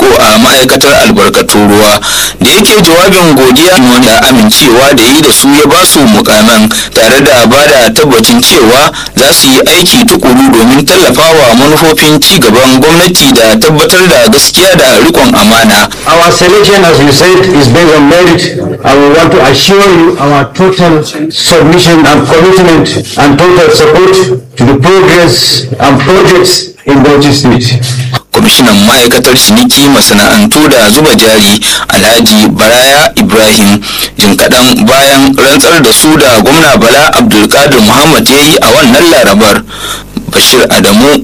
a ma'aikatar albarkatun ruwa da yake jawabin godiya da amincewa da yi da su ya ba su mukaman tare da ba da tabbacin cewa za su yi aiki tukuru domin tallafawa manufofin ci gaban gwamnati da tabbatar da gaskiya da rikon amana Our selection, as you said, is based on merit, and we want to assure you our total submission and commitment and total support to the progress and projects in Bauchi State. kwamishinan ma'aikatar ciniki masana'antu da zuba jari alhaji baraya ibrahim jin kaɗan bayan rantsar da su da gwamna bala abdulkadir muhammad ya yi a wannan larabar bashir adamu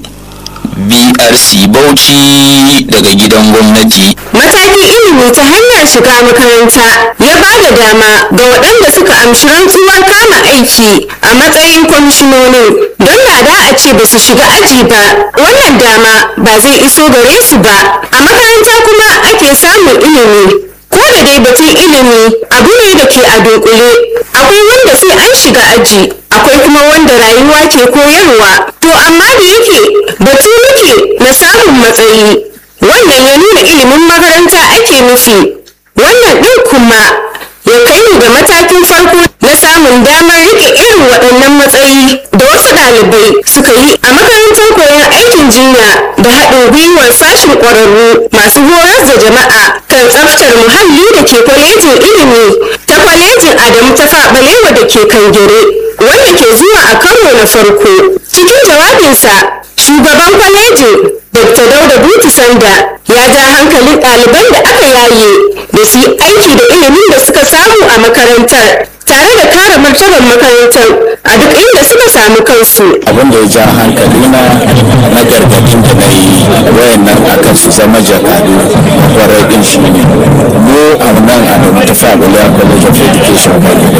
brc bauchi daga gidan gwamnati Matakin ilimi ta hanyar shiga makaranta ya ba da dama ga waɗanda suka amshi rantsuwar kama aiki a matsayin kwamishinonin don na da a ce ba su shiga aji ba wannan dama ba zai iso gare su ba a makaranta kuma ake samun ilimi ko da dai batun ilimi abu ne da ke a dunkule akwai wanda sai an shiga aji akwai kuma wanda rayuwa ke koyarwa to amma da yake batu muke na samun matsayi wannan ya nuna ilimin makaranta ake nufi wannan ɗin kuma ya kai mu ga matakin farko na samun damar rike irin waɗannan matsayi da wasu ɗalibai suka yi a makarantar koyon aikin jinya da haɗin gwiwar sashen ƙwararru masu horar da jama'a kan tsaftar muhalli da ke kwalejin ilimi ta kwalejin adamu ta faɓalewa da ke kangere wanda ke zuwa a karo na farko cikin jawabinsa shugaban kwalejin dr dauda butu sanda ya ja hankalin ɗaliban da aka yaye da su yi aiki da ilimin da suka samu a makarantar tare da kare martabar makarantar a duk inda suka samu kansu abin da ya ja hankali na na gargadin da na yi wayannan akan su zama jakadu kwarai din shi ne mu a nan a da mutafa Abulya College of Education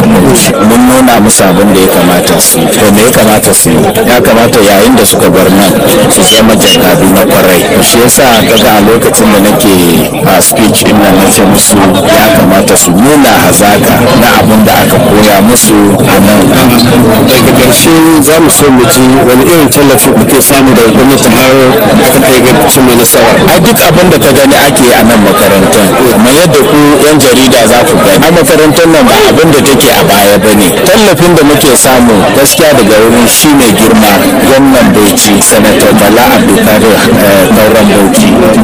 mun nuna musu abin da ya kamata su yi to me ya kamata su yi ya kamata yayin da suka bar nan su zama jakadu na kwarai shi yasa kaga a lokacin da nake a speech din nan na ce musu ya kamata su nuna hazaka na abin da aka koya musu a nan daga ƙarshe za mu so mu ji wani irin tallafi kuke samu daga gwamnati har aka kai ga cimma nasara a duk abin da ka gani ake a nan makarantar kamar yadda ku yan jarida za ku gani a makarantar nan ba abin da take a baya ba ne tallafin da muke samu gaskiya daga wurin shi mai girma gwamnan bauchi sanatar bala abdulkadir kauran bauchi